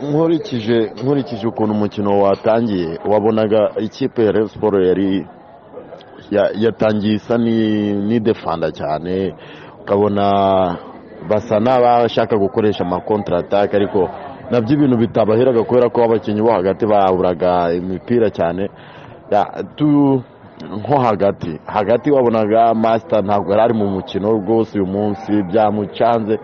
nkurikije nkurikije ukuntu umukino watangiye wabonaga ikipe ya Rayon Sports yari ya- yatangiye isa ni- n'idefanda cyane ukabona basa n'abashaka gukoresha amakontra ataka ariko nabyo ibintu bitabaheraga kubera ko abakinnyi bo hagati baburaga imipira cyane Ya, tu- nko hagati hagati wabonaga masita ntabwo yari ari mu mukino rwose uyu munsi byamucanze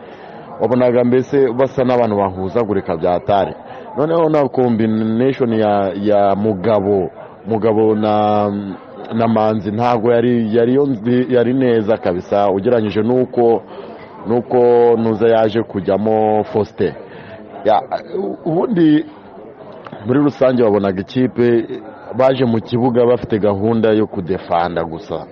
wabonaga mbese basa n'abantu bahuzagurika bya tare noneho na kombineshoni ya, ya mugabo mugabo na na manzi ntabwo yari yari yo nzi- yari neza kabisa ugereranyije n'uko n'uko nuza yaje kujyamo fosite Ya, u- ubundi muri rusange wabonaga ikipe baje mu kibuga bafite gahunda yo kudefanda gusa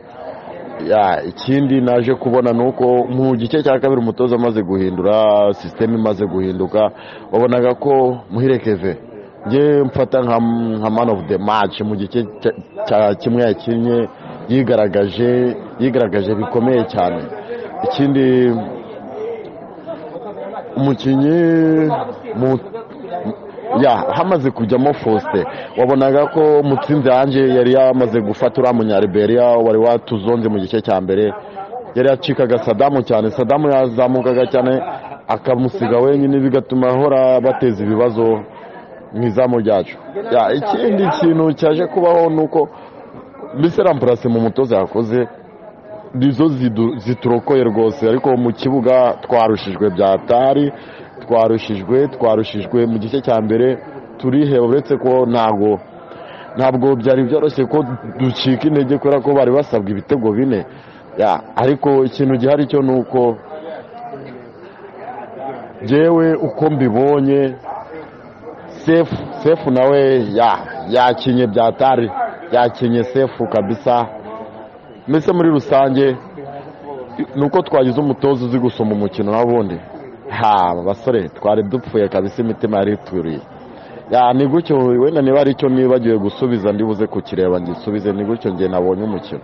Ya, ikindi naje kubona ni uko mu gice cya kabiri umutoza amaze guhindura sisiteme imaze guhinduka wabonaga ko muhirekeve njye mfata nka nka man of the match mu gice cya- cya kimwe yakinnye yigaragaje yigaragaje bikomeye cyane ikindi umukinnyi mu- ya hamaze kujyamo Faustin wabonaga ko mutsinzi yanjye yari yamaze gufata uriya munyariberia wari watuzonze mu gice cya mbere yari yacikaga sadamu cyane sadamu yazamukaga cyane akamusiga wenyine bigatuma ahora bateza ibibazo mu izamu ryacu Ya, ikindi kintu cyaje kubaho ni uko mbese rampurase mu mutoza yakoze nizo zidu- ziturokoye rwose ariko mu kibuga twarushijwe byatari twarushijwe twarushijwe mu gice cya mbere turiheba uretse ko ntabwo ntabwo byari byoroshye ko ducika intege kubera ko bari basabwa ibitego bine Ya, ariko ikintu gihari cyo ni uko njyewe uko mbibonye sefu sefu nawe ya yakinye byatari yakinye sefu kabisa mbese muri rusange ni uko twagize umutoza uzi gusoma umukino n'abundi ha basore twari dupfuye kabisa imitima yari ituriye Ya, ni gutyo wenda niba ari cyo nibagiwe gusubiza ndibuze kukireba ngisubize ni gutyo njye nabonye umukino